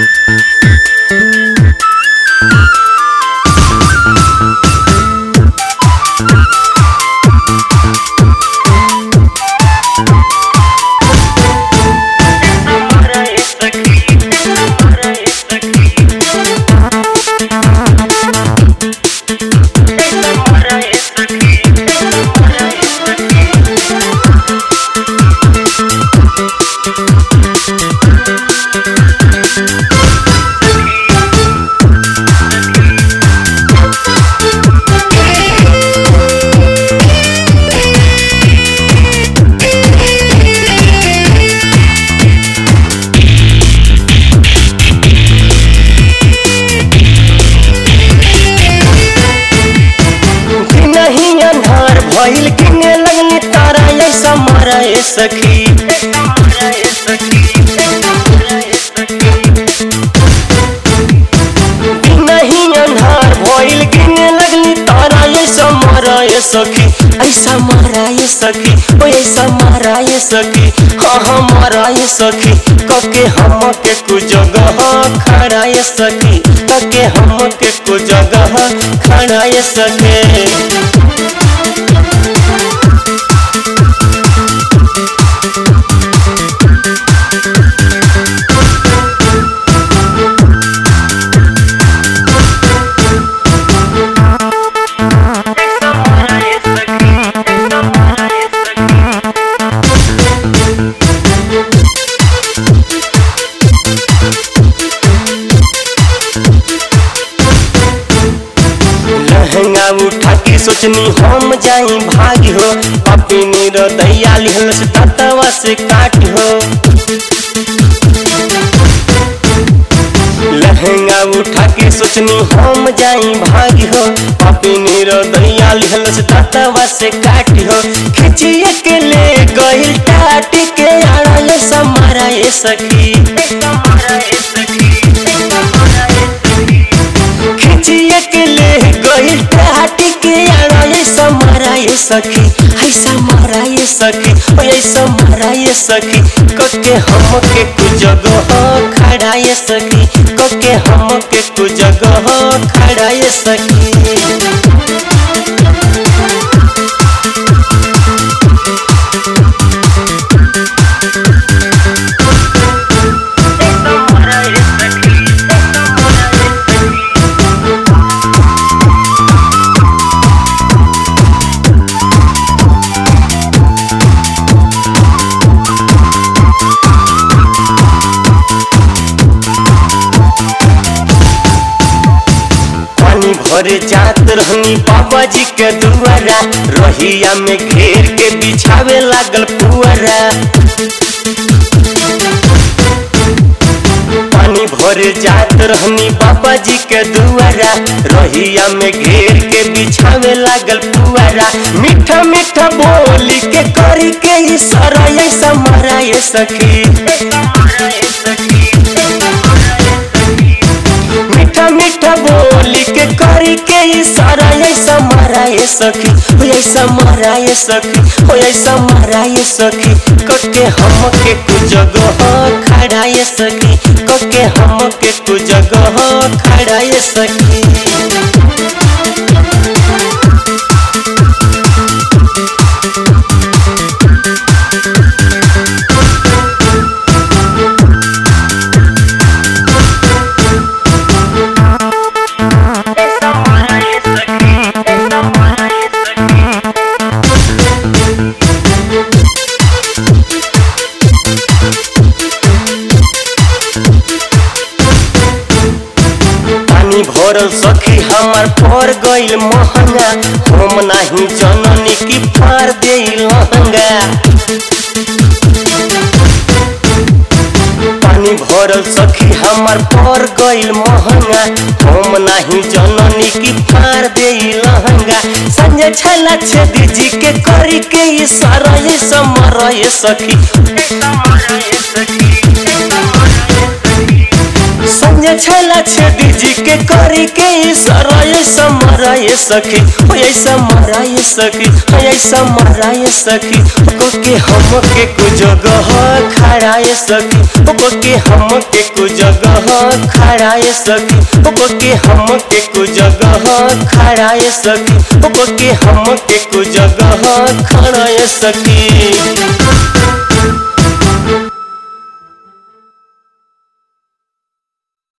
नहीं अन्हार भइल किने लगनी तारा ऐसा मारा ए सखी नहीं अन्हार भइल किने लगनी तारा ऐसा मारा ए सखी ऐसा मारा ए सखी ओ ऐसा मारा ए सखी हाँ हाँ मारा ए सखी कके हम के कु जगह खड़ा ए सखी कके हम के कु जगह खड़ा ए सखी लहंगा उठा के सोचनी हम जाई भागी हो अपनी रदैया लिहल से ततवा से काट हो लहंगा उठा के सोचनी हम जाई भागी हो अपनी रदैया लिहल से ततवा से काट हो खिचिए के ले गइल टाट के आड़ा ये समारा ये सखी खिचिए के ले गइल टाट के आड़ा ये समारा ये सखी ऐसा मारा ये सखी ओ ऐसा मारा ये सखी कके हम के कु जगह खड़ा ये सखी कके हम के कु जगह खड़ा ये सखी पानी भरे जात रहनी बाबा जी के दुआरा रहिया में घेर के बिछावे लागल पुअरा पानी भरे जात रहनी बाबा जी के दुआरा रहिया में घेर के बिछावे लागल पुआरा मीठा मीठा बोली के करी के इशारा ऐसा मारा ये सखी मीठा मीठा बोली के करी के इशारा ऐसा मारा ये सखी हो ऐसा मारा ये सखी हो ऐसा मारा ये सखी कके हम के कु जगह खड़ा ये सखी कके हम के कु जगह खड़ा ये सखी पानी भरल सखी हमार पर गइल महंगा हम नाही जननी की फार दे लहंगा पानी भरल सखी हमार पर गइल महंगा हम नाही जननी की फार दे लहंगा संजय छला छेदी जी के करी के इशारा ये समर ये सखी संजय छला छेदी जी के करी के इशारा ये समरा ये सखी ओ ऐसा मरा ये सखी ओ ऐसा मरा ये सखी को के हम के को जगह खड़ा ये सखी ओ के हम के कु जगह खड़ा ये सखी ओ के हम के कु जगह खड़ा ये सखी ओ के हम के कु जगह खड़ा ये सखी